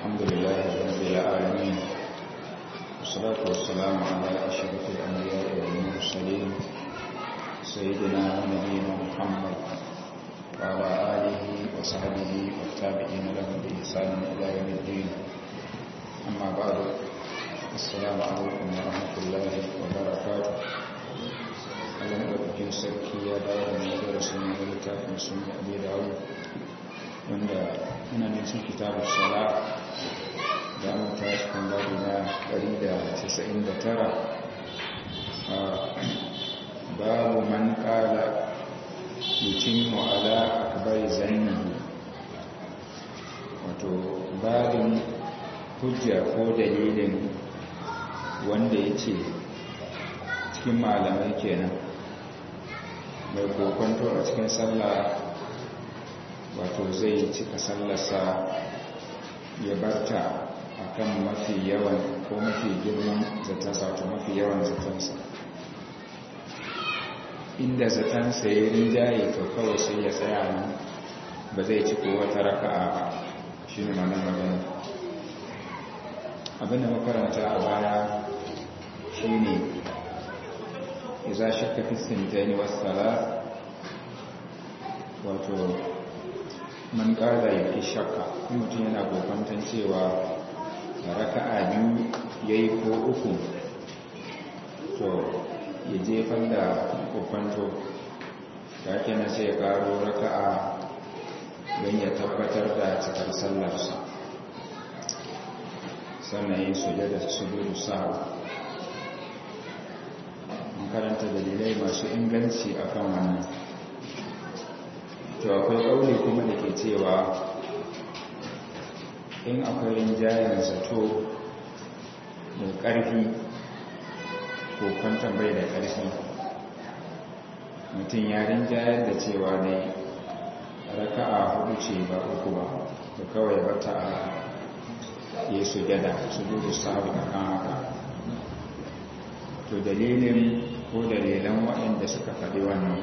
الحمد لله رب العالمين والصلاة والسلام على أشرف الأنبياء والمرسلين سيدنا ونبينا محمد وعلى آله وصحبه والتابعين لهم بإحسان إلى يوم الدين أما بعد السلام عليكم ورحمة الله وبركاته Allah maɗaukakin sarki ya dawo da mai darasin na littafin sun yi abu dawo wanda ina ne cin kitabun sala da an ta cikin babu na 199 babu man kala mutum ala akbar zannihi wato babin hujja ko dalilin wanda ya ce cikin malamai kenan mai kokonto a cikin sallah wato zai cika sallarsa ya barta a kan mafi yawan ko mafi girman zatansa wato mafi yawan zatansa inda zatansa ya rinjaye to kawai sai ya tsaya nan ba zai ci ko wata raka'a ba shi ne mana magana abinda makaranta a baya shi ne iza shakka fi sintaini wasala wato man ƙara yake shakka mutum yana kokwanton cewa raka'a biyu ya yi ko uku to ya jefar da kokwanto ta kenan sai ya ƙaro raka'a don ya tabbatar da cikar sallarsa sannan yin sujada su biyu sa'a karanta dalilai masu inganci a kan wannan to akwai ƙauri kuma da ke cewa in akwai rinjayen zato mai ƙarfi ko kwantan bai da ƙarfi mutum ya rinjayar da cewa ne raka'a hudu ce ba uku ba da kawai bata a yi sujada su gudu sabu a kan haka to dalilin ko dalilan waɗanda suka faɗi wannan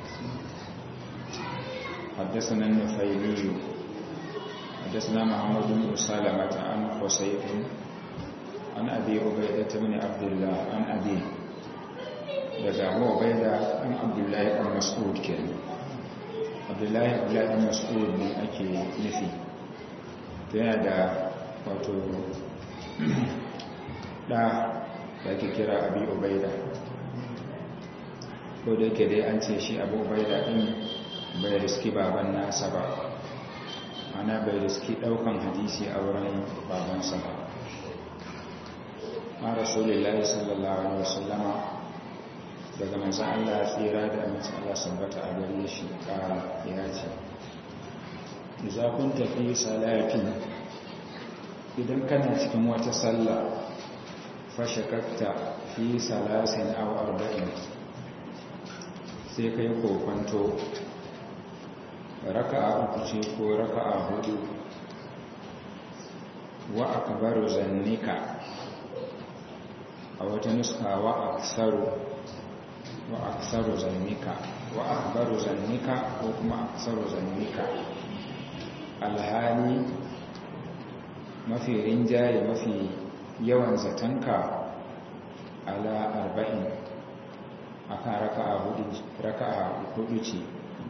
حدثنا النفيلي حدثنا محمد بن سلمة عن حسيف عن أبي عبيدة بن عبد الله عن أبي daga abu ubaida an abdullahi ɗan mas'ud ke abdullahi abdullahi ɗan mas'ud ne ake nufi ta yana da wato ɗa da ake kira abi ubaida ko da yake dai an ce shi abu ubaida din bai riski baban nasa ba ana bai riski daukan hadisi a wurin babansa ba a rasulullahi sallallahu alaihi wasallama daga manzan Allah tsira da amince Allah sabbata a gare shi kara ya ce idza kunta fi salati idan kana cikin wata sallah fashakakta fi salasin aw arba'in sai kai kokwanto raka'a uku ce ko raka'a hudu wa akbaru zannika a wata nuska wa aksaru wa aksaru zannika wa akbaru zannika ko kuma aksaru zannika alhali mafi rinjaye mafi yawan zatanka ala arba'in akan raka'a hudu ce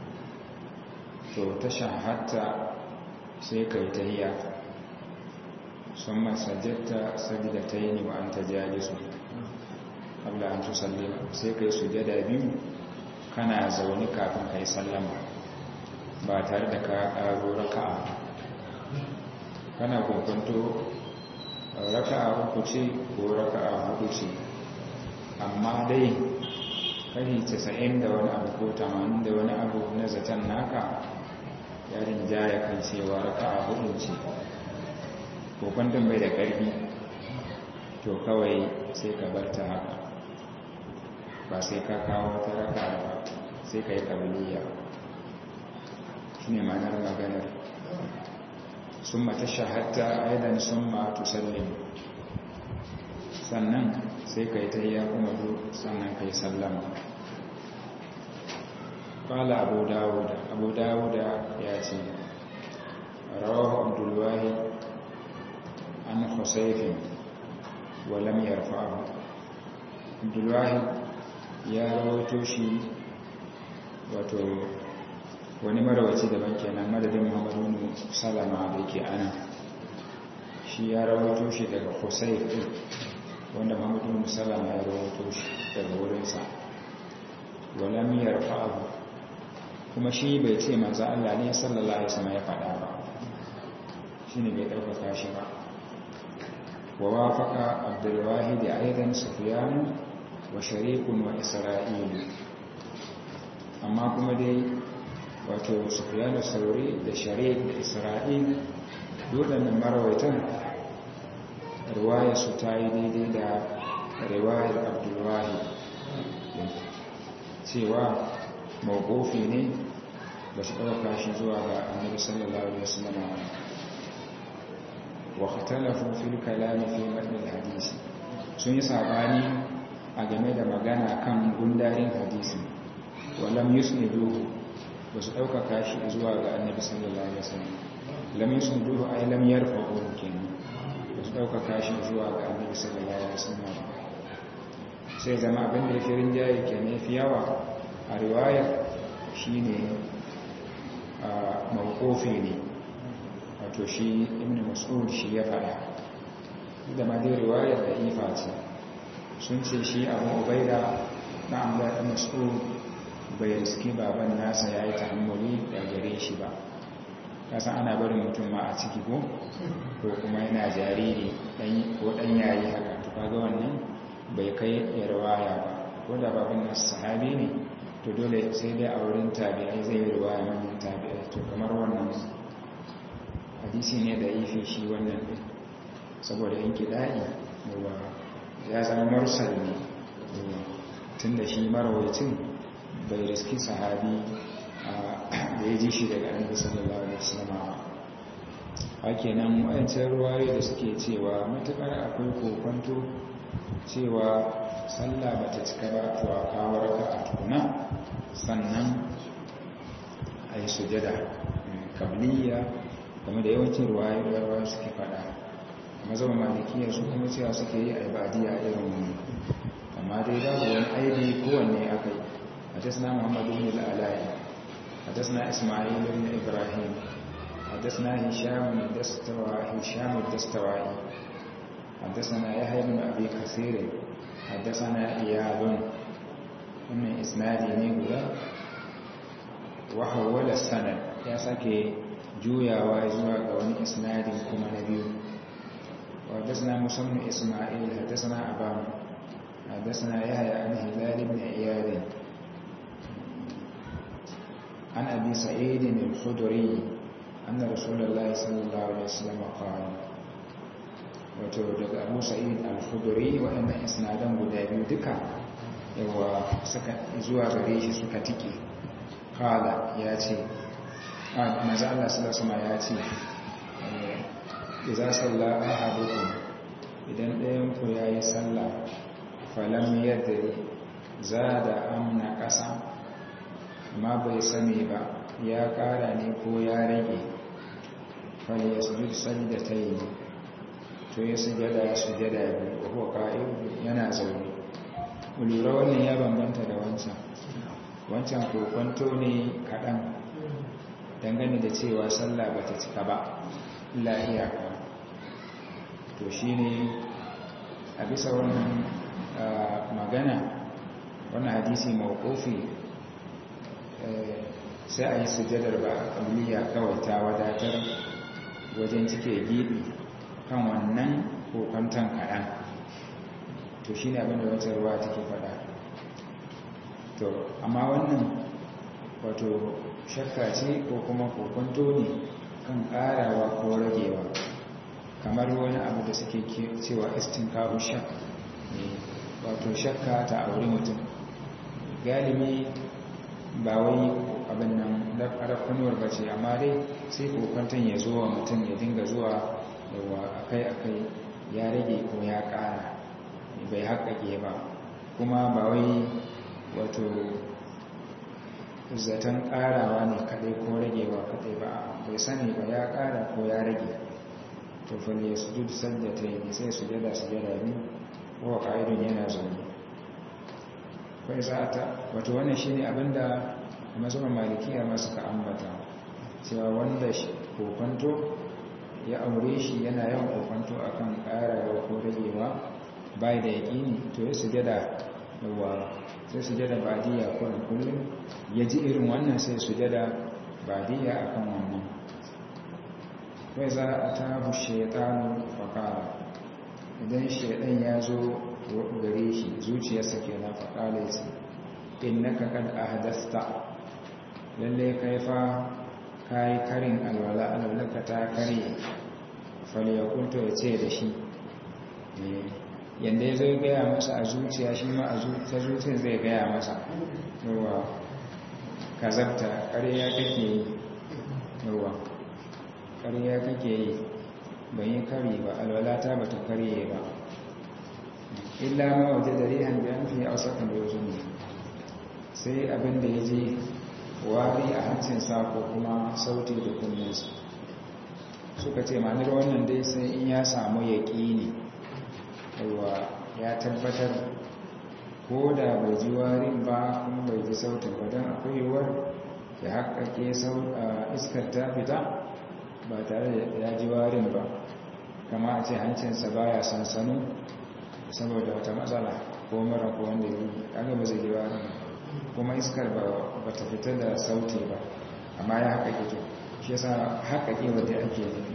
to ta shahatta sai ka yi tahiya sun masajjatta sabida ta yi wa an ta jalisu abla an tusallima sai ka yi sujada biyu kana zaune kafin ka yi sallama ba tare da ka karo raka'a kana kokonto raka'a uku ce ko raka'a hudu ce amma dai kashi casa'in da wani abu ko tamanin da wani abu na zaton naka yarin jaya kan cewa raka'a hudu ce ko kwanton bai da ƙarfi to kawai sai ka bar ta haka ba sai ka kawo ta raka'a ba sai ka yi ƙabiliya shi ne ma'anar maganar sun mata shahatta aidan sun ma tusallin sannan sai ka yi ta yi kuma sannan ka yi sallama ƙwala abu dawuda abu dawuda ya ce rawahu abdulwahi husayfin wa lam yarfa'u abdulwahid ya rawaito shi wato wani marawaci daban kenan madadin muhammadu salama da yake ana shi ya rawaito shi daga husayf din wanda muhammadu salama ya rawaito shi daga wurinsa wa lam yarfa'u kuma shi bai ce manzo Allah ne sallallahu alaihi wasallam ya faɗa ba shine bai ɗaukaka shi ba wa wafaqa abdul wahid aidan sufyan wa shariqun wa isra'il amma kuma dai wato sufyan sauri da shariq da isra'il waɗannan marawaitan riwaya su ta yi daidai da riwayar abdul wahid cewa mawqufi ne ba su ɗauka shi zuwa ga annabi sallallahu alaihi wasallam wa ikhtalafu fil kalam fi matn al hadisi sun yi sabani a game da magana kan gundarin hadisi wa lam yusniduhu ba su ɗauka shi zuwa ga annabi sallallahu alaihi wasallam lam yusniduhu ay lam yarfa'uhu kenan ba su ɗauka shi zuwa ga annabi sallallahu alaihi wasallam sai zama abin da ya fi rinjaye kenan fi yawa a riwayar shine mawukofi ne wato shi ibn mas'ud shi ya fada da ma dai riwayar da ifa ce sun ce shi abu ubaida na amla da mas'ud bai riski baban nasa ya yi ta'ammuli da gare shi ba kasan ana barin mutum ma a ciki ko ko kuma yana jariri ko dan yayi haka to kaga wannan bai kai ya riwaya ba ko da baban nasa sahabi ne to dole sai dai a wurin tabi'ai zai yi ruwaya manyan tabi'ai to kamar wannan hadisi ne da ife shi wannan ɗin saboda yanki da'i yawa ya zama marsal ne tun da shi marawacin bai riski sahabi da ya ji shi daga annabi sallallahu alaihi wasallam hake nan wayancan ruwaye da suke cewa matukar akwai kokonto cewa sallah ba ta cika ba to a kawo raka a tukuna sannan a yi sujada kabliya game da yawancin ruwayoyi suke fada amma zama malikiyar su kuma cewa suke yi a ibadiya a irin wani amma dai babu wani aibi kowanne aka yi a tasna muhammadu bin al'alayi a tasna ismail bin ibrahim a tasna hisham dastawa'i a tasna yahya bin abi kasirin حدثنا إياد من إسنادي نيغولا وحول السند يا سكي جويا وإزوا قواني إسنادي كما نبيو وحدثنا مسلم إسماعيل حدثنا أبان حدثنا يحيى عن هلال بن إياد عن أبي سعيد الخدري أن رسول الله صلى الله عليه وسلم قال wato daga abu sa'id al-khuduri waɗannan isnadan guda biyu duka yawa suka zuwa gare shi suka tike kala ya ce maza Allah sallallahu ya ce idza salla ahadukum idan ɗayan ku yayi sallah falam yadri zada amna ƙasa ma bai sani ba ya ƙara ne ko ya rage fal yasjud sajdatayn to ya sujada ya sujada biyu ko ka'in yana zaune lura wannan ya bambanta da wancan wancan kokonto ne kaɗan dangane da cewa sallah ba ta cika ba iyaka to shi ne a bisa wannan magana wannan hadisi mawukofi sai a yi sujadar ba a kamiliya kawai ta wadatar wajen cike gibi kan wannan kokonton kaɗan to shi ne abinda wata ruwa take faɗa to amma wannan wato shakka ce ko kuma kokonto ne kan ƙarawa ko ragewa kamar wani abu da suke cewa istinkaru shak wato shakka ta auri mutum galibi ba wai abin nan rakunuwar ba ce amma dai sai kokonton ya zo wa mutum ya dinga zuwa yawa akai-akai ya rage ko ya ƙara bai haƙaƙe ba kuma ba wai wato zaton ƙarawa ne kaɗai ko ragewa kaɗai ba bai sani ba ya ƙara ko ya rage to fal yasjud sajdatayn sai sujada sujada biyu wa qa'idun yana zaune kai za ta wato wannan shine abinda mazhaban malikiya ma suka ambata cewa wanda kokonto ya aure shi yana yawan kokonto akan karawa ko ragewa bai da yaƙini to ya sujada yawa sai sujada badiya kullum kullum ya ji irin wannan sai sujada badiya akan wannan kai za a tabu shaitanu fakara idan shaitan ya zo gare shi zuciyarsa ke na fakala ya ce innaka kad ahdasta lalle kai fa kai karin alwala alwalaka ta kare falyakunto ya ce da shi yadda ya zai gaya masa a zuciya shi ma a ta zuciya zai gaya masa yawa kazabta ƙarya kake yi yawa ƙarya kake yi ban yi kari ba alwalata ba ta karye ba illa ma waje da rihan da yanfi a wasakan da ne sai abin da ya ji wari a hancinsa ko kuma sauti da kunninsa suka ce ma'anar wannan dai sai in ya samu yaƙini yawa ya tabbatar ko da bai ji warin ba kuma bai ji sautin ba don akwai yiwuwar ya haƙaƙe iskar ta fita ba tare da ya ji warin ba kama a ce hancinsa baya sansano saboda wata matsala ko mara ko wanda yi kaga ba zai ji warin kuma iskar ba ta fita da sauti ba amma ya haƙaƙe to shi yasa haƙaƙe wadda ake yi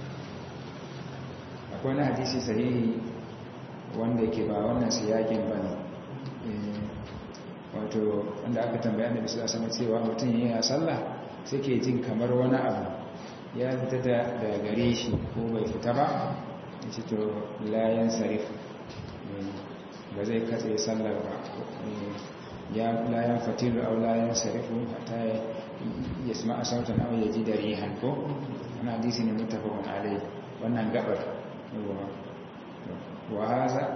akwai na hadisi sahihi wanda ke ba wannan siyakin ba ne wato wanda aka tambaya da bisa sama cewa mutum yana sallah sai ke jin kamar wani abu ya fita da gare shi ko bai fita ba ya ce to layan sarif ba zai katse sallar ba ya layan fatilu au layan sarifu ta ya sima a sautan au ya ji da rihan ko wani hadisi ne mutafakon alai wannan gabar wa haza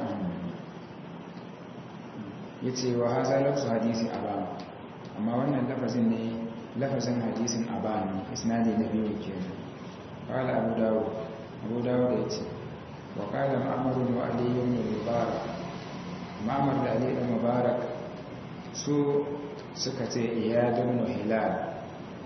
ya ce wa haza lafsu hadisin abanu amma wannan lafazin ne lafazin hadisin abanu isnadi na biyu ke kala abu dawo abu dawo da ya ce wa kala ma'amarin wa aliyu ne mubarak ma'amar da aliyu da mubarak su suka ce iyadun hilal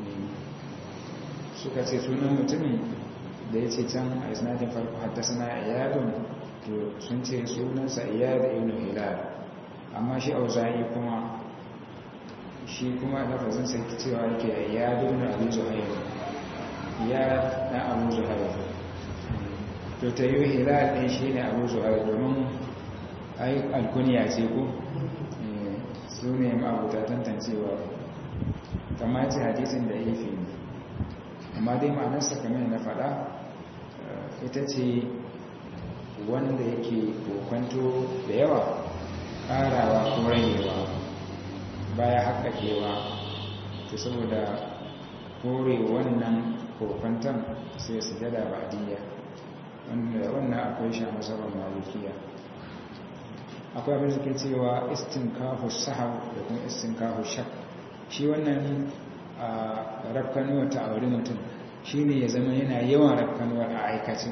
suka ce sunan mutumin da ya ce can a isnadin farko haddasa na iyadun to sun ce sunansa iyad ibn hilal amma shi auza'i kuma shi kuma lafazin sai cewa yake iyad ibn abi zuhair ya na abu zuhair to ta yi hilal ɗin shi ne abu zuhair domin ai alkuniya ce ko su ne ma'abuta tantancewa kama ce hadisin da ya fi ne amma dai ma'anarsa kamar na faɗa ita ce wanda yake kokwanto da yawa ƙarawa ko rayewa baya haƙaƙewa ta saboda kore wannan kokwanton sai su jada ba'adiyya wanda wannan akwai shi a masarar malikiya akwai abin da ke cewa istinkahu sahab da kuma istinkahu shak shi wannan a rafkanuwa ta auri mutum shi ne ya zama yana yawan rafkanuwa a aikace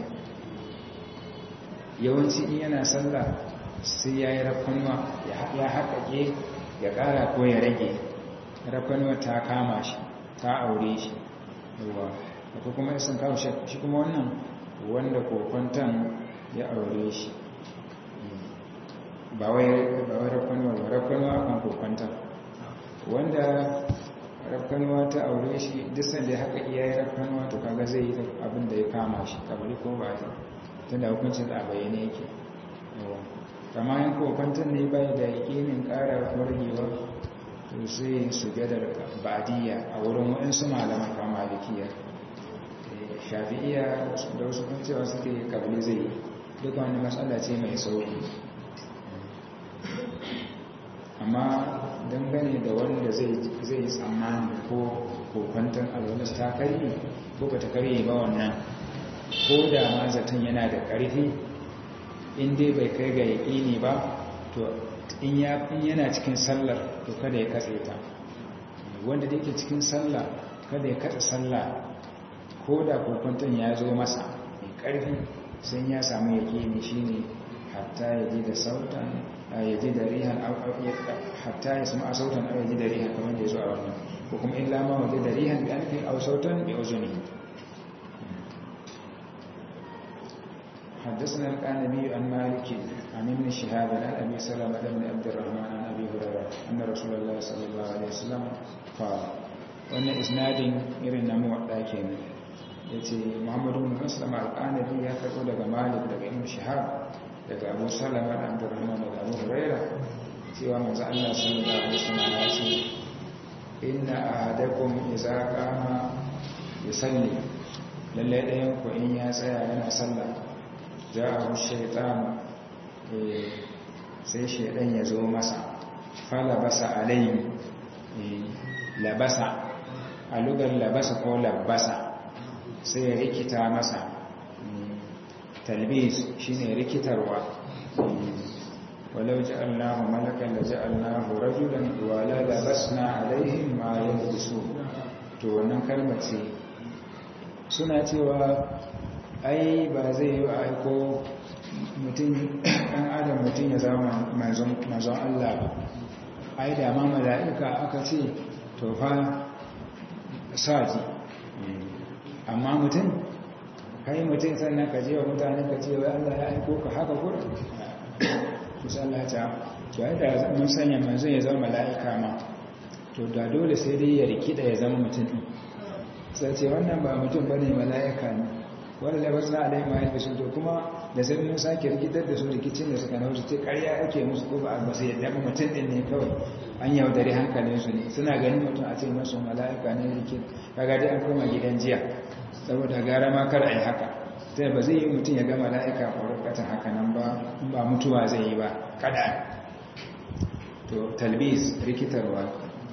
yawanci in yana sallah sai ya yi rafkanuwa ya haƙaƙe ya ƙara ko ya rage rafkanuwa ta kama shi ta aure shi yawa akwai kuma istinkahu shak shi kuma wannan wanda kokwantan ya aure shi ba wai rafkanuwa ba rafkanuwa kan kokwanta wanda rafkanuwa ta aure shi disan da haka iya yi rafkanuwa to kaga zai yi abin da ya kama shi kabari ko ba ta tun da hukuncin a bayyane yake kama yin kokwantar ne bai da yakinin ƙara wargewa to sai su gadar badiya a wurin waɗansu malaman kama malikiya shafi'iya da wasu kan cewa suke kabili zai yi duk wani matsala ce mai sauki amma dangane da wanda zai yi tsammani ko kokwantar alwalas ta karye ko ba ta karye ba wannan ko da ma zaton yana da ƙarfi in dai bai kai ga yaƙini ba to in yana cikin sallar to kada ya katse ta wanda da yake cikin sallah kada ya katse sallah ko da kokwantar ya zo masa mai ƙarfi sun ya samu yaƙini shine hatta ya ji da sautan ya ji da rihan hatta ya sama sautan a ya ji da rihan kamar da ya zo a wannan ko kuma illa ma waje da rihan da alfin au sautan bi uzuni حدثنا القانبي عن مالك عن ابن شهاب عن ابي سلمه بن عبد الرحمن عن ابي هريره ان رسول الله صلى الله عليه وسلم قال wannan isnadin irin na muwadda kenan yace Muhammadu bin Muslim al-Qanabi ya karbo daga Malik daga Ibn Shihab daga Abu Salama da Abdurrahman da Abu Hurairah cewa manzo Allah sallallahu alaihi wasallam ya ce inna ahadakum idza qama yusalli lalle ɗayan ku in ya tsaya yana sallah ja'a shaytan sai shaydan ya zo masa fala basa alayhi labasa a lugar labasa ko labasa sai ya rikita masa talbis shine rikitarwa walau ja'alnahu malakan la ja'alnahu rajulan wa la labasna alaihim ma yalbisu to wannan kalmar ce suna cewa ai ba zai yi aiko mutum ɗan adam mutum ya zama manzon Allah ba ai da ma mala'ika aka ce to fa saji amma mutum kai mutum sannan ka je wa mutane ka ce wa Allah ya aiko ka haka kura musallata to ai da mun sanya manzon ya zama mala'ika ma to da dole sai dai ya rikida ya zama mutum din sai ce wannan ba mutum bane mala'ika ne wanda da wasu alai ma yake sun to kuma da sai mun sake rikitar da su rikicin da suka nauce ce ƙarya ake musu ko ba a sai yadda ba mutum din ne kawai an yaudare hankalin su ne suna ganin mutum a ce masu mala'ika ne rikit kaga dai an koma gidan jiya saboda gara ma kar ai haka sai ba zai yi mutum ya ga mala'ika ko rukatan haka nan ba in ba mutuwa zai yi ba kada to talbis rikitarwa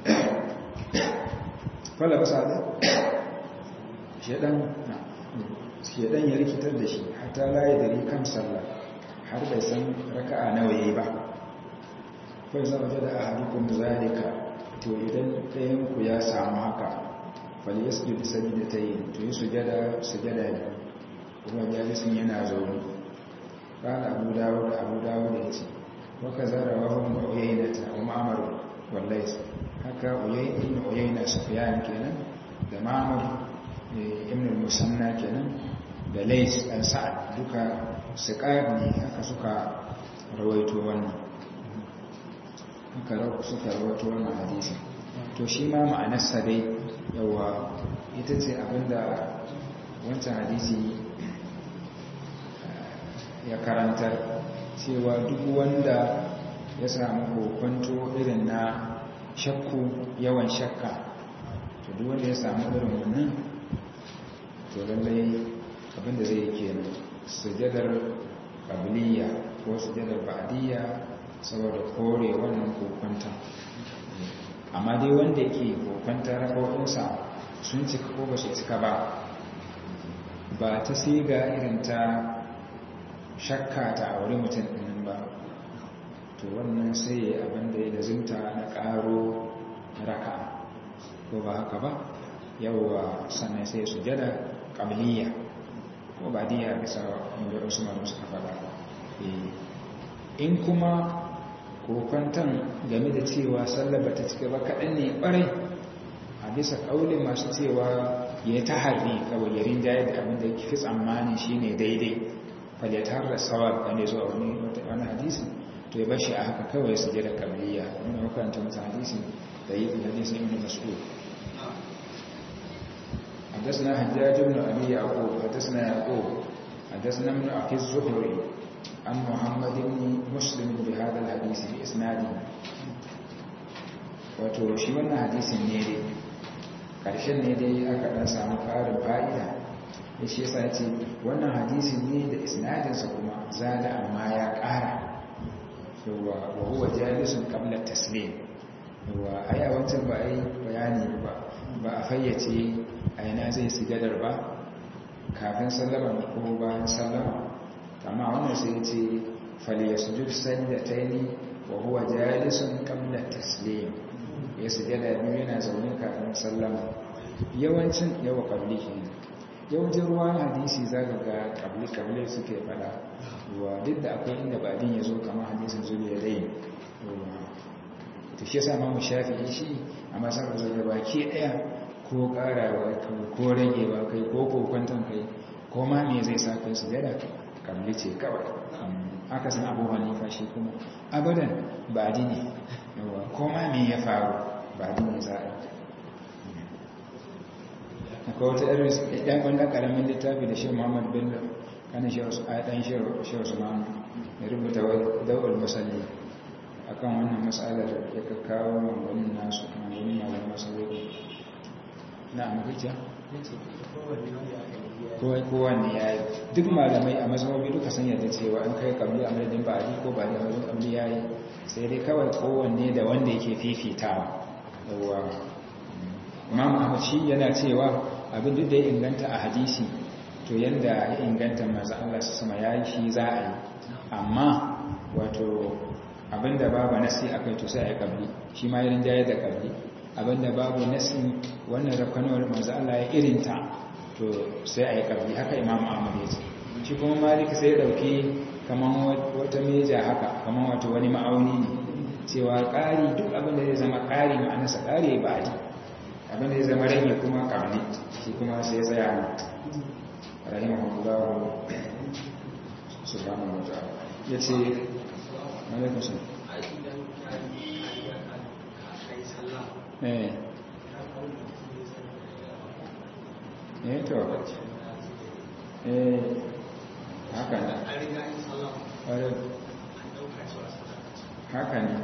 kwallo ba sa da shaɗan shedan ya rikitar da shi hatta laye da kan sallah har bai san raka'a nawa yayi ba kai zama da ahadukum zalika to idan ɗayan ku ya samu haka fal yasjud sajdatayn to yi sujada sujada ne kuma jalisin yana zaune qala abu dawud abu dawud yace wa kazara wa hum uyaynata wa ma'mar wallahi haka uyayna uyayna sufyan kenan da ma'mar ibn al-musanna kenan da lais ɗan sa'ad duka siƙar ne haka suka rawaito wannan haka suka rawaito wannan hadisi to shi ma ma'anarsa dai yawa ita ce abinda wancan hadisi ya karantar cewa duk wanda ya samu kokonto irin na shakku yawan shakka to duk wanda ya samu irin wannan to lallai abinda zai kenan sujadar kabiliya ko sujadar ba'diyya saboda kore wannan kokonta amma dai wanda ke kokonta rako'insa sun cika ko ba su cika ba ba ta siga irin ta shakka ta aure mutum ɗinin ba to wannan sai abinda ya lazimta na ƙaro raka ko ba haka ba yawwa sannan sai sujada kabiliya ko ba diya bisa inda wasu malu suka faɗa in kuma kokwantan game da cewa sallar ba ta cika ba kaɗan ne ɓarai a bisa ƙaunin masu cewa ya ta harri kawai ya rinjaye da abin da ya fi tsammani shi ne daidai falyatar da sawar wanda zuwa wani hadisi to ya bashi a haka kawai su jira kabiliya wani makaranta wata hadisi da yi hadisin ibn mas'ud حدثنا حجاج بن أبي يعقوب حدثنا يعقوب حدثنا ابن أخي الزهري عن محمد بن مسلم بهذا الحديث بإسناده wato shi wannan hadisin ne dai ƙarshen ne dai aka ɗan samu ƙarin fa'ida ya shi yasa ce wannan hadisin ne da isnadinsa kuma zada amma ya ƙara yawa wa huwa jalisun qabla taslim yawa ai a wancan ba ai bayani ba ba a fayyace a yana zai sujadar ba kafin sallama ko bayan sallama amma wannan sai ce falyasjud sajdataini wa huwa jalisun qabla taslim ya sujada biyu yana zaune kafin sallama yawancin yawa qabli kenan yawancin ruwan hadisi za ka ga kabli-kabli suke fada wa duk da akwai inda badin ya zo kamar hadisin zuwa ya rai ta shi yasa mamu shafi shi a masar zuwa baki daya ko karawa ko ragewa kai ko kokwanton kai ko ma me zai sa kai su gada kabli ce kawai aka san abu hanifa shi kuma abadan badi ne ko ma me ya faru badi ne za a akwai wata irin ɗan wanda ƙaramin littafi da shi muhammad bello kanin ɗan shi wasu ma'am ya rubuta daular musalli a kan wannan matsalar ya kakkawo wani nasu wani malar masaloli na amurka kowanne ya yi duk malamai a mazhabobi duka san yadda cewa an kai kabli a madadin ba ko ba da wajen kabli ya yi sai dai kawai kowanne da wanda yake fifitawa yawwa imam ahmad shi yana cewa abin duk da ya inganta a hadisi to yanda ya inganta maza Allah su sama ya yi shi za a yi amma wato abinda babu nasi a kai to sai a yi kabli shi ma yarin jayar da kabli abinda babu nasi wannan rafkanowar maza Allah ya irinta to sai a yi kabli haka imam ahmad ya ce shi kuma malik sai ya dauki kamar wata meja haka kamar wato wani ma'auni ne cewa ƙari duk abinda zai zama ƙari ma'anarsa ƙari ba a yi abinda ya zama rage kuma kabli shi kuma sai ya tsaya ne rahimahullahu subhanahu wa ta'ala yace alaikum salam eh eh to eh haka ne haka ne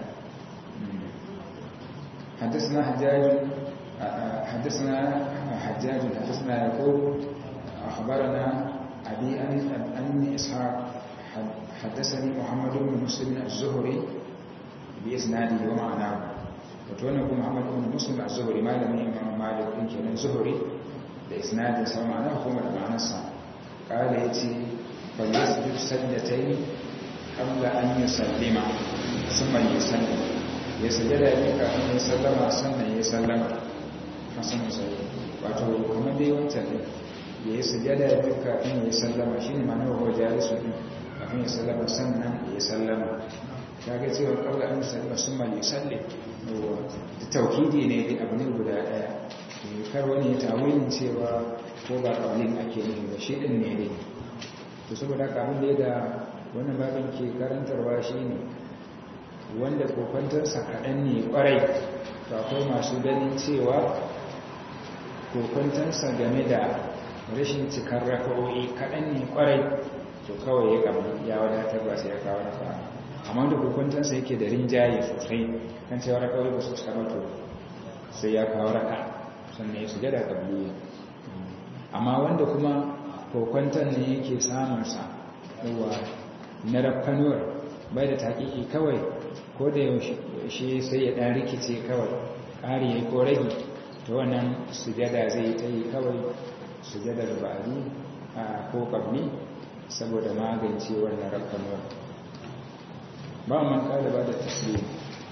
حدثنا حجاج حدثنا حجاج حدثنا يقول أخبرنا أبي أن إسحاق حدثني محمد بن مسلم الزهري بإسناده ومعناه وتونك محمد بن مسلم الزهري ما لم يمام مالك يمكن الزهري بإسناده سوى معناه كما معنى الصلاة قال يتي فليسجد سجدتين قبل أن يسلم ثم يسلم يسجد يبقى أن يسلم ثم يسلم حسن سيد wato kamar dai wancan ne ya yi sujada ya fi kafin ya sallama shi ne mana wa jalisu ɗin kafin ya sallama sannan ya sallama ta ga cewa kawai an sallama sun ma ya salle da taukidi ne da abu ne guda ɗaya kar wani ya tawilin cewa ko ba ƙaunin ake ne ba shi ɗin ne ne to saboda kafin da da wannan babin ke karantarwa shi ne wanda kokwantarsa kaɗan ne ƙwarai to akwai masu ganin cewa kokwantarsa game da rashin cikar raka'o'i kaɗan ne ƙwarai to kawai ya kama ya wadatar ba sai ya kawo raka amma da kokwantarsa yake da rinjaye sosai kan cewa raka'o'i ba su cika ba to sai ya kawo raka sannan ya shiga da ƙabliya amma wanda kuma kokwantar ne yake samunsa yawa na rafkanuwar bai da taƙiƙi kawai ko da yaushe sai ya ɗan rikice kawai ƙari ya ko rage ta wannan sujada zai ta yi kawai sujadar ba'adi a ko ƙabli saboda magance wannan rafkanuwar ba man ƙada ba da tasiri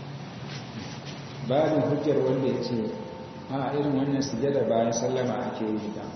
babin hujjar wanda ya ce a irin wannan sujadar bayan sallama ake yi ta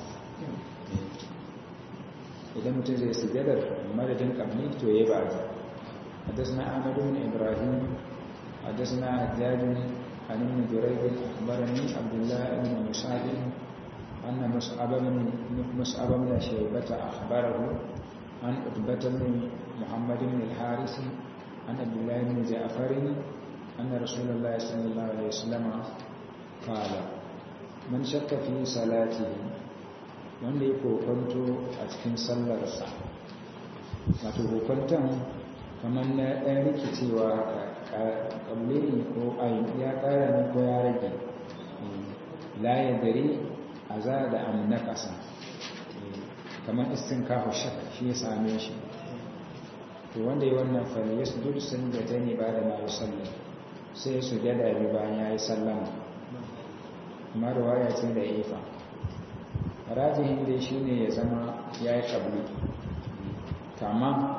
idan mutum zai sujadar madadin kamni to ya ba ta حدثنا أحمد بن إبراهيم حدثنا حجاج عن ابن جريج أخبرني عبد الله بن مسعد أن مصعب بن مصعب بن شيبة أخبره عن عتبة بن محمد بن الحارث عن عبد الله بن جعفر أن رسول الله صلى الله عليه وسلم قال من شك في صلاته wanda ya kokonto a cikin sallarsa wato kokonton kamar na ɗan rikicewa ƙalle ne ko ya ƙara ne ko ya rage laye dare a za da amina ƙasa kamar istin kawo shaka shi ya same shi to wanda yi wannan fali ya su sun da ta ne ba da mayu sallar sai su gada bi bayan ya yi sallama amma da waya ce da ifa rajihin dai shi ne ya zama ya yi ƙabli kama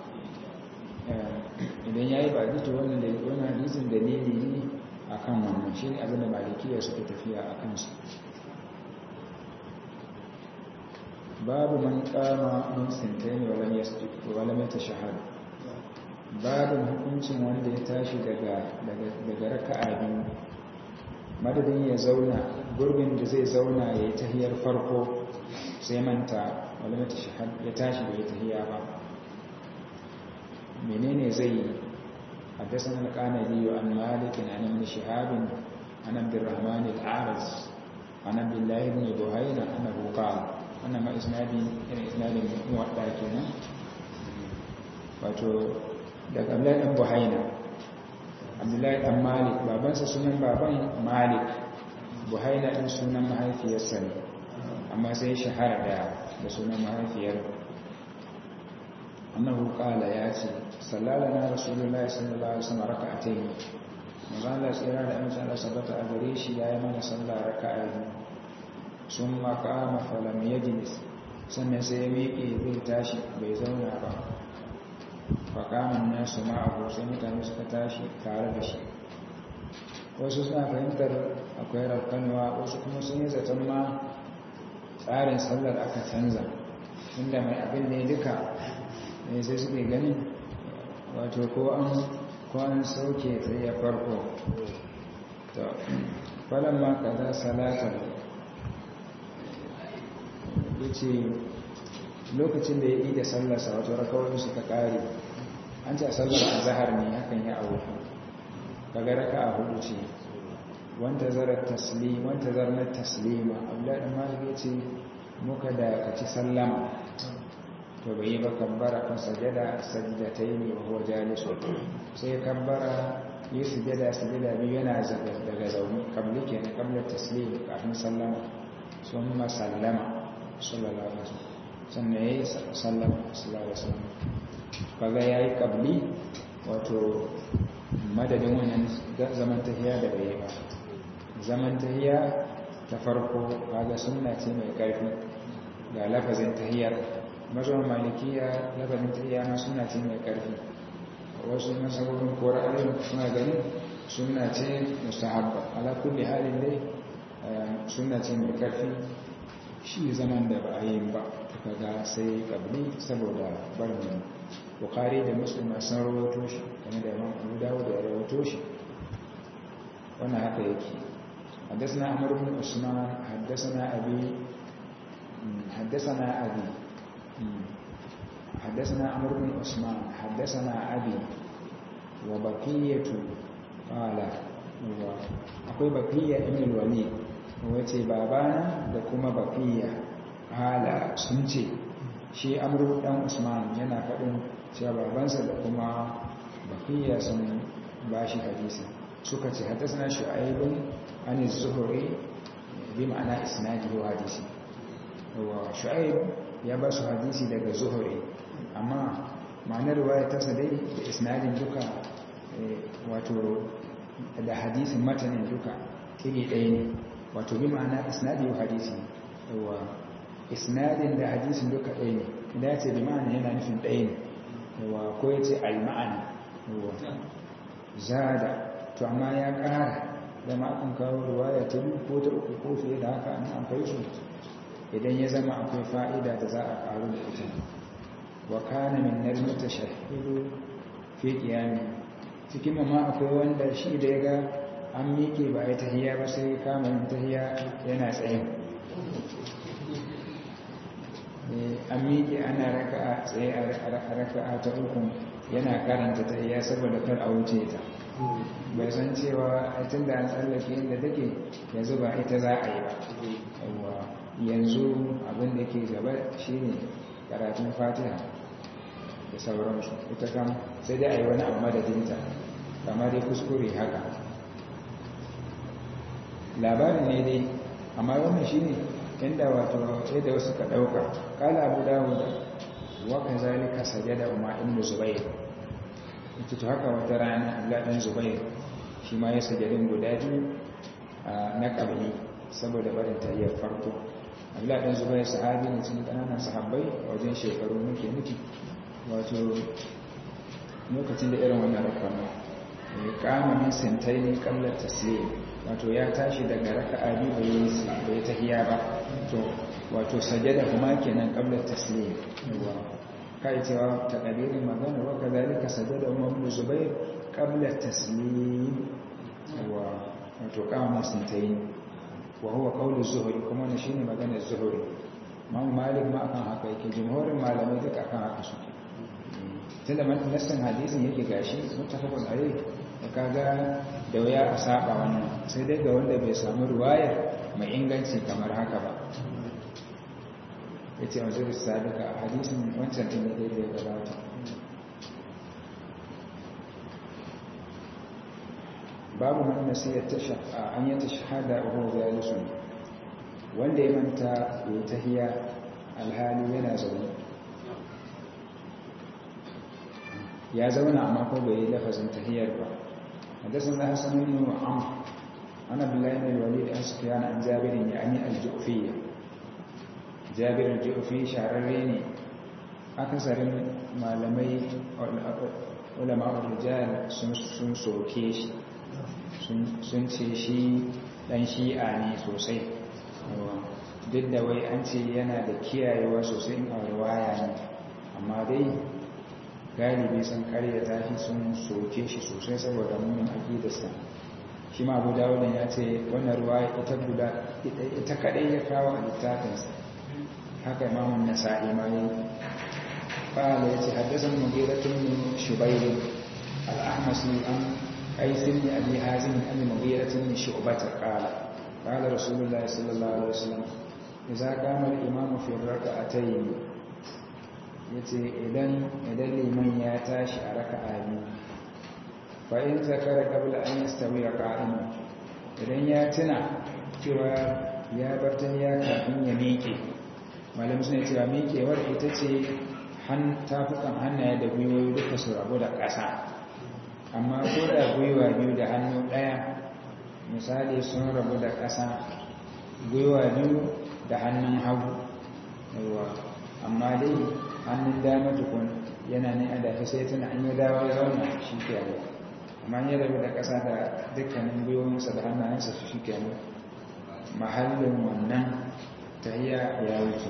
idan ya yi ba to wannan da wani hadisin dalili ne a kan wannan shi ne abinda malikiya suka tafiya a kansu babu man kama min sintaini walam yasjud walam yatashahhad babu hukuncin wanda ya tashi daga daga daga raka'a biyu madadin ya zauna gurbin da zai zauna yayi tahiyar farko sai manta walam yatashahhad ya tashi bai tahiya ba menene zai yi حدثنا القانبي عن مالك عن ابن شهاب عن عبد الرحمن الأعرج عن عبد الله بن بهينة أنه قال أنا ما إسنادي إن إسنادي موضع كنا wato daga Abdullahi dan Buhaina Abdullahi dan Malik babansa sunan baban Malik Buhaina din sunan mahaifiyarsa ne amma sai shahara da da sunan mahaifiyar annahu qala ya ce sallalana rasulullahi sallallahu alaihi wasallam raka'atayn manzo Allah tsira da amince Allah sabata a gare shi yayi mana sallah raka'a biyu summa qama falam yajlis sannan sai ya miƙe zai tashi bai zauna ba fa qama nasu ma'ahu sai mutane suka tashi tare da shi wasu suna fahimtar akwai rakkanwa wasu kuma sun yi zaton ma tsarin sallar aka canza inda mai abin ne duka ne sai suke ganin wato ko an ko an sauke tsaye farko to falon ma kaza salatar ya ce lokacin da ya yi da sallarsa wato rakawar su ta ƙare an ce sallar a zahar ne hakan ya auku kaga raka a hudu ce wanta zarar taslim wanta zarnar taslima abdullahi malik ya ce muka da kaci sallama to bai yi ba kabbara kan sajada sajdatai wa huwa jalisu sai ya kabbara yi sujada sujada biyu yana daga zaune kabli kenan kabla taslim kafin sallama sun ma sallama sallallahu alaihi wasallam sannan yayi sallama sallallahu alaihi wasallam kaga yayi kabli wato madadin wannan zaman tahiya da bai ba zaman tahiya ta farko kaga sunna ce mai karfi ga lafazin tahiyar mazan malikiya lafazin tahiya ma sunna ce mai karfi wasu masababin ko ra'ayin suna ganin sunna ce mustahabba ala kulli halin dai sunna ce mai karfi shi zaman da ba a yi ba kaga sai kabli saboda barin bukari da muslim sun rawato shi kamar da imam abu dawud da rawato shi wannan haka yake حدثنا عمرو بن عثمان حدثنا أبي حدثنا أبي حدثنا عمرو بن عثمان حدثنا أبي وبقية قال akwai bakiya ibn walid wace babana da kuma bakiya hala sun ce shi amru dan usman yana faɗin cewa babansa da kuma bakiya sun bashi hadisi suka ce hadasna shu'aibun an az-zuhri bi ma'ana isnadi wa hadisi wa shu'aib ya ba su hadisi daga zuhri amma ma'anar riwaya ta dai da isnadin duka wato da hadisin matanin duka iri ɗaya ne wato bi ma'ana isnadi wa hadisi wa isnadin da hadisin duka ɗaya ne idan ya ce bi ma'ana yana nufin ɗaya ne wa ko ya ce al-ma'ana wa zada to amma ya ƙara zama akan kawo ruwaya ta biyu ko ta uku ko fiye da haka an kai su idan ya zama akwai fa'ida da za a ƙaru da ita wa kana min narmata shahidu fi qiyami cikin ma akwai wanda shi da ya ga an miƙe ba a yi tahiya ba sai kama yin tahiya yana tsaye an miƙe ana raka'a tsaye a raka'a ta uku yana karanta tahiya saboda kar a wuce ta bai san cewa tun da an tsallake inda take yanzu ba ita za a yi ba yanzu abin da ke gaba shine karatun fatiha da sauransu ita kam sai dai a yi wani abu madadinta kamar dai kuskure haka labarin ne dai amma wannan shi ne inda wato yadda wasu ka ɗauka kala abu dawo da wakan zalika sajada umar ibn zubair ita to haka wata rana abdullahi zubair shi ma ya sajadin guda biyu na ƙabli saboda barin tayyar farko abdullahi zubair sahabi ne cikin ƙananan sahabbai a wajen shekaru muke nufi wato lokacin da irin wannan rakama ya kama min sintai ne kallar tasiri wato ya tashi daga raka'a biyu bai tahiya ba to wato sajada kuma kenan qabla taslim yawa kai cewa takadirin magana wa kadhalika sajada umar ibn zubair qabla taslim yawa wato kama suntayin wa huwa qawlu zuhri kuma ne shine maganar zuhri Imam Malik ma akan haka yake jumhurin malamai duka akan haka suke tunda nassin hadisin yake gashi mutafaqun alayhi da kaga da waya a saba wannan sai dai ga wanda bai samu ruwayar mai inganci kamar haka ba yace wanzu sadaka hadisin wancan din da ya gabata babu man nasiya an yi tashhada wa huwa jalisun wanda ya manta ya tahiya alhali yana zaune ya zauna amma ko bai yi lafazin tahiyar ba حدثنا حسن بن عمرو عن عبد الله بن الوليد عن سفيان عن جابر يعني الجؤفية جابر الجؤفي شعرريني أكثر malamai ulama rijal sun soke shi sun ce shi dan shi'a ne sosai duk da wai an ce yana da kiyayewa sosai a riwaya ne amma dai galibi sun karyata shi sun soke shi sosai saboda munin aqidarsa shi ma abu dawudan ya ce wannan riwaya ita guda ita kadai ya kawo a littafinsa haka imamun nasa'i ma yi قال يتحدث المغيرة بن شبير الأحمسي عن قيس بن أبي حازم عن المغيرة بن شعبة قال قال رسول الله صلى الله عليه وسلم إذا قام الإمام في الركعتين yace idan idan liman ya tashi a raka'a biyu fa in zakara qabla an yastawi qa'iman idan ya tuna cewa ya bar ya kafin ya miƙe malam suna cewa miƙewar ita ce tafukan hannaye da gwiwoyi duka su rabu da ƙasa amma ko da gwiwa biyu da hannu ɗaya misali sun rabu da ƙasa gwiwa biyu da hannun hagu yawa amma dai hannun dama tukun yana ne a dafi sai tana an yi dawa zauna shi ke amma ya rabu da ƙasa da dukkanin gwiwoyinsa da hannayensa su shi ke mahallin wannan tahiya ya wuce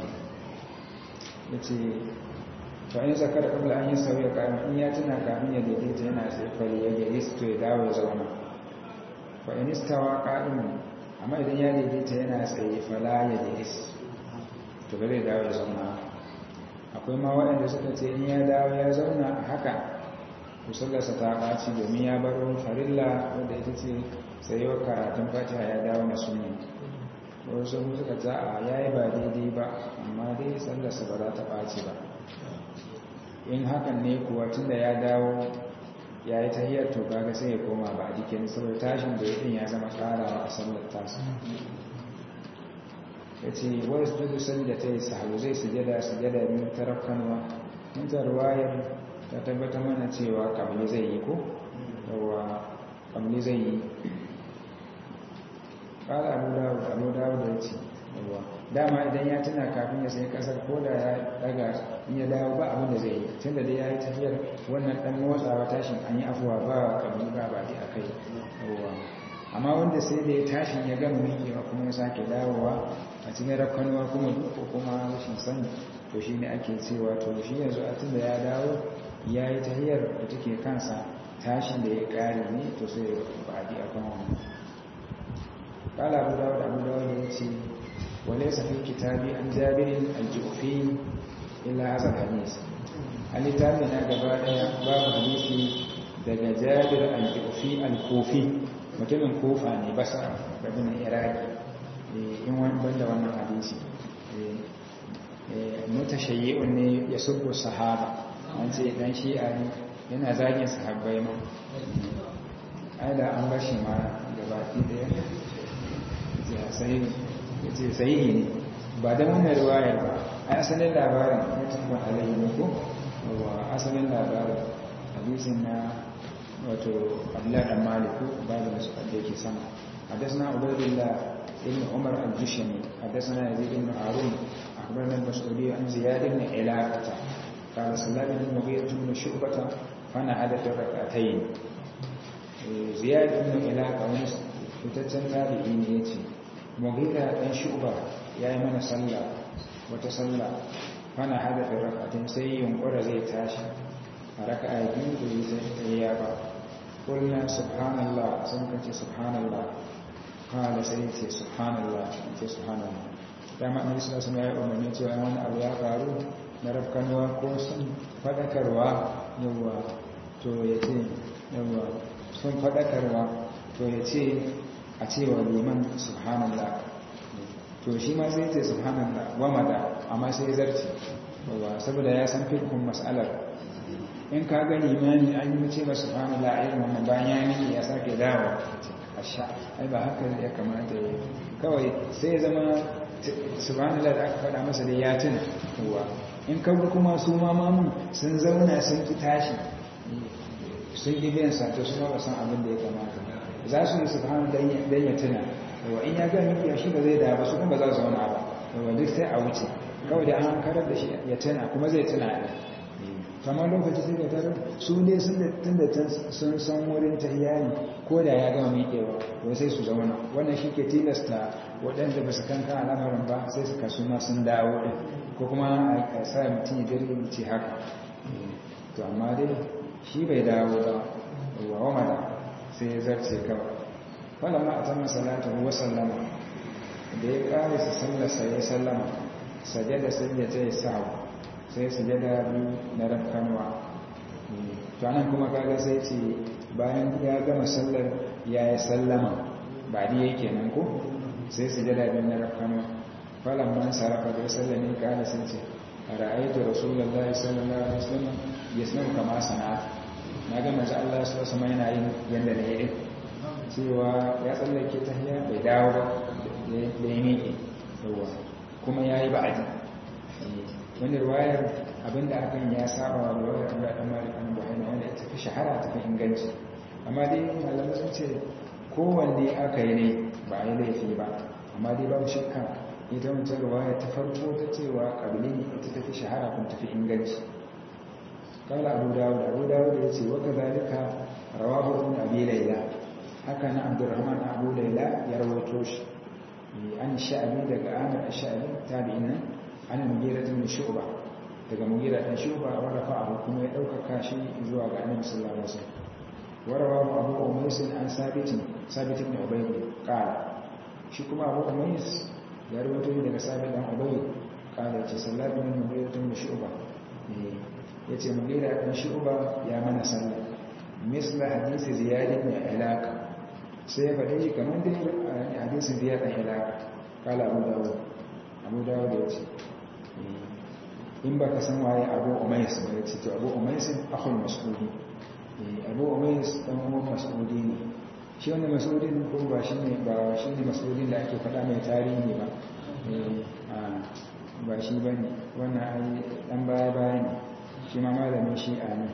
ya ce fa'in zakar kabla an yi sauya kayan in ya tuna kamin ya daidaita yana sai fari ya gari su to ya dawo ya zauna fa'in istawa ƙa'in amma idan ya daidaita yana tsaye fala ya daidaita to ba zai dawo ya zauna akwai ma waɗanda suka ce in ya dawo ya zauna a haka kusurlarsa ta ɓaci domin ya bar wani farilla wadda ita ce tsayuwar karatun fatiha ya dawo na sunni wasu suka ta a ya yi ba daidai ba amma dai tsallarsa ba za ta ɓaci ba in hakan ne kuwa tun da ya dawo ya yi tahiyar to kaga sai ya koma ba a jikin saboda tashin da ya ya zama karawa a sallar tasa ya ce wani su sanda ta yi sahabu zai sujada sujada biyu ta rafkanwa in ta ruwayar ta tabbata mana cewa kamli zai yi ko yawa kamli zai yi ƙara abu dawo abu dawo da ya ce yawa dama idan ya tuna kafin ya sai kasar ko da ya daga in ya dawo ba abin da zai yi tun da dai ya yi tafiyar wannan dan motsawa tashin an yi afuwa ba kamar ba ba a kai amma wanda sai da ya tashin ya gama miƙewa kuma ya sake dawowa a cikin rakkanuwa kuma ko kuma rashin sani to shi ne ake cewa to shi yanzu a tun da ya dawo ya yi tahiyar da take kansa tashin da ya ƙare ne to sai ba a kan wannan kala abu dawo da abu dawo da ya ce وليس في كتابي عن جابر الجوفي إلا هذا الحديث الكتابنا جبايا باب حديثي daga jabir al-jufi al-kufi mutumin kufa ne basa rabin iraki in wani banda wannan hadisi mutashayyi'un ne ya subbu sahaba an ce dan shi'a ne yana zagin sahabbai ma ai da an bashi ma gabaki daya ya sai ya ce sahihi ne ba da wannan riwayar ba a asalin labarin mutum alayhi ne ko wa asalin labarin hadisin na wato abdullahi dan maliku babu da suka da yake sama حدثنا عبيد الله بن عمر الجشمي حدثنا يزيد بن هارون اخبرنا المسعودي عن زياد بن علاقه قال سلام بن المغيرة بن شعبة فنعد في الركعتين زياد بن علاقه wani fitaccen tabi'i ne yace mughira dan shuba ya yi mana sallah wata sallah fana hadafin rakatun sai yunkura zai tashi a raka a biyu da yi sai ta yi ba kulna subhanallah sun kace subhanallah kala sai ce subhanallah ce subhanallah dama annabi sallallahu alaihi wasallam ya umarni cewa wani abu ya faru na rafkanuwa ko sun fadakarwa yawa to ya ce yawa sun fadakarwa to ya ce a cewa liman subhanallah to shi ma sai ce subhanallah wa mada amma sai zarci yawa saboda ya san fikun mas'alar in ka ga limani an yi ce masu subhanallah a irin wannan bayan ya miki ya sake dawo asha ai ba haka ya kamata ya kawai sai ya zama subhanallah da aka faɗa masa da ya tuna kowa in ka bi kuma su ma mamun sun zauna sun ki tashi sun yi biyan sato su ma ba san abin da ya kamata za su yi subhanallah dan ya tuna yawa in ya ga miki shi ba zai da ba su kuma ba za su zauna ba yawa duk sai a wuce kawai da an karar da shi ya tuna kuma zai tuna ne kamar lokaci sai da tarar su ne sun da tun da sun san wurin tahiyyani ko da ya gama miƙewa ko sai su zauna wannan shi ke tilasta waɗanda ba su kanka al'amarin ba sai su kasu ma sun dawo ɗin ko kuma a sa mutum ya gari ce haka to amma dai shi bai dawo ba wa wamada sai ya zarce kawai wala ma a ta masalata wa sallama da ya ƙare su sallasa ya sallama sajada sai ya ta yi sa'awa sai sujada biyu na rafkanwa to anan kuma kaga sai ce bayan ya gama sallar ya yi sallama ba di yake nan ko sai sujada biyu na rafkanwa falon man sarrafa da sallar ne kada sun ce a ra'aitu rasulullahi sallallahu alaihi wasallam ya sanar kama sana'a na ga manzo Allah sallallahu alaihi wasallam yana yin yanda ne yake cewa ya tsallake tahiyya bai dawo ba da ya miƙe kuma yayi ba'adi wani ruwayar abinda akan ya saba wa ruwayar Allah dan Malik an Buhari wanda ita fi shahara ta fi inganci amma dai malamai sun ce kowanne aka yi ne ba yi laifi ba amma dai babu shakka ita wancan ruwaya ta farko ta cewa kabili ne ita ta fi shahara kuma ta fi inganci kala abu dawud abu dawud ya ce wa kazalika rawahu ibn abi layla haka na abdurrahman abu layla ya rawaito shi an sha'abi daga amir ash-sha'abi tabi'in nan ana mugira tun shuba daga mugira ɗan shuba wa rafa'ahu kuma ya ɗaukaka shi zuwa ga annabi sallallahu alaihi wasallam warawa abu umays an sabit sabit ibn ubayd qala shi kuma abu umays ya rawaito daga sabit dan ubayd qala ce sallatu min mugira tun shuba yace mugira ɗan shuba ya mana sallah misla hadisi ziyad ibn ilaq sai ya faɗi shi kamar dai hadisi ziyad ibn ilaq qala abu dawud abu dawud ya ce in ba ka san waye abu umais ba ya ce to abu umais akhul mas'udi abu umais dan uwan mas'udi ne shi wannan mas'udin ko ba shi ne ba shi ne mas'udin da ake faɗa mai tarihi ba ba shi ba ne wannan ai dan baya baya ne shi ma malamin shi'a ne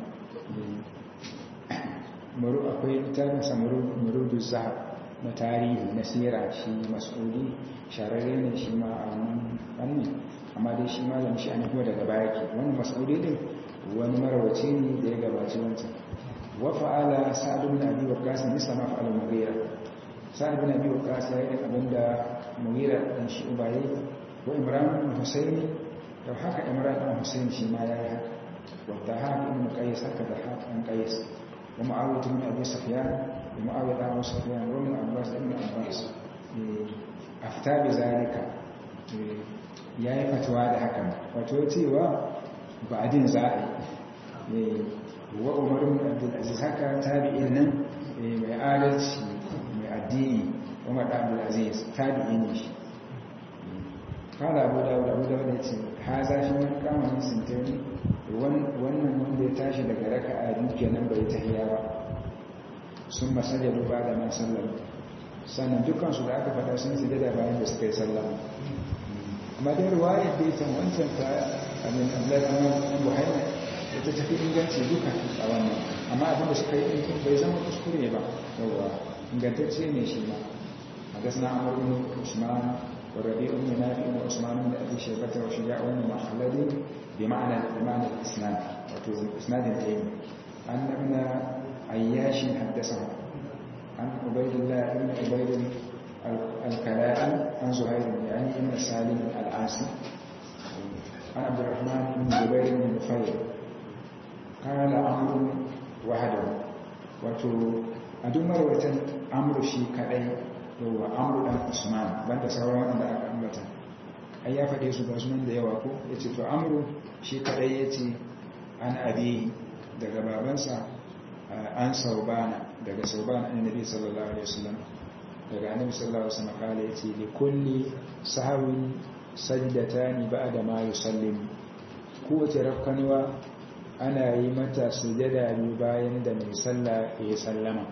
maru akwai littafinsa marudu zahab na tarihi na sira shi mas'udi shararre ne shi ma a wannan fannin amma dai shi malam shi an kuma daga baya ke wani mas'udi din wani marawaci ne da ya gabaci wancan wa fa'ala sa'ad ibn abi waqqas ne sama fa'ala mughira sa'ad ibn abi waqqas ya yi abin da mughira dan shi ubayi wa imran ibn husayn da haka imran ibn husayn shi ma ya yi haka wa dahab ibn qais haka da haka ibn qais wa muawiyah ibn abi sufyan wa muawiyah ibn abi sufyan wa ibn abbas ibn abbas afta bi zalika ya yi fatuwa da hakan wato cewa ba adin za a yi wa umarin abdulaziz haka tabi'in nan mai adalci mai addini umar abdulaziz tabi'in ne shi kala abu dawud abu dawud ya ce ha zafi wani kamanin sintiri wannan wanda ya tashi daga raka a duke nan bai tahiya ba sun masar ba da man sallar sannan dukansu da aka fada sun sujada bayan da suka yi sallama amma dai ruwayar da ita wancan ta abin abdullahi buhaina da ta tafi inganci duka a wannan amma abin da suka yi ɗinkin bai zama kuskure ba yawa ingantacce ne shi ma a gasna amur ibn usman wa rabi ibn nafi ibn usman da abi shaybata wa shija ibn mahalladi bi ma'ana bi ma'ana isnad wato isnadin da yake annabna ayyashin haddasa an ubaydillah ibn ubayd الكلائي عن زهير يعني ابن سالم العاصي عن عبد الرحمن بن جبير بن نفير قال عمرو وحده wato a duk marwatan amru shi kadai yawa amru dan usman banda sauran wanda aka ambata ai ya faɗe su ga sunan da yawa ko yace to amru shi kadai yace an abi daga babansa an saubana daga saubana annabi sallallahu alaihi wasallam daga annabi sallallahu alaihi wasallam kale yace li kulli sahawin sajdatani ba'da ma yusallim kowace rafkanwa ana yi mata sujada biyu bayan da mai sallah ya sallama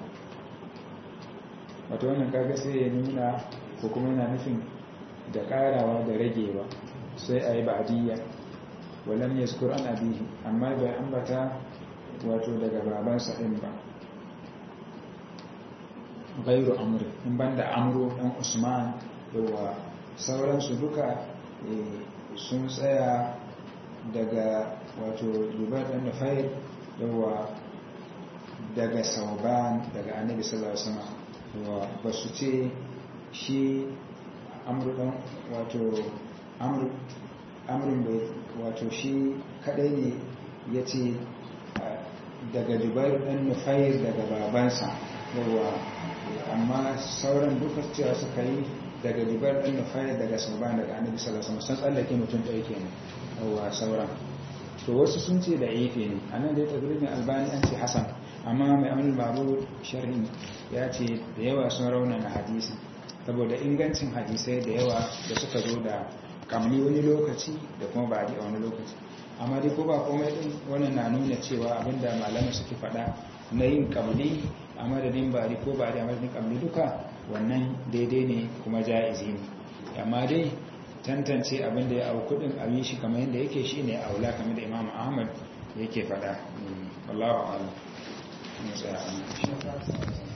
wato wannan kaga sai ya nuna ko kuma yana nufin da karawa da ragewa sai a yi ba'diyya walam yazkur an abihi amma bai ambata wato daga babansa din ba gairu amri in banda amro dan usman yawa sauransu duka sun tsaya daga wato jubar dan nufair yawa daga sauban daga annabi sallallahu alaihi wasallam yawa ba su ce shi amru dan wato amru amrun bai wato shi kadai ne yace daga jubair dan nufair daga babansa yawa amma sauran duka cewa suka yi daga jubair dan nufair daga sauban daga annabi sallallahu alaihi wasallam sun tsallake mutum ɗaya kenan yawa sauran to wasu sun ce da ife ne a nan dai tabirin albani an ce hasan amma mai amin babu sharhin ya ce da yawa sun raunana hadisi saboda ingancin hadisai da yawa da suka zo da kamni wani lokaci da kuma ba a wani lokaci amma dai ko ba komai din wannan na nuna cewa abinda malamai suke faɗa na yin kamni a madadin bari ko bari a madadin kamni duka wannan daidai ne kuma ja'izi ne amma dai tantance abin da ya au kudin a yi shi kamar yadda yake shi ne aula kamar da imam ahmad yake fada wallahu a'lam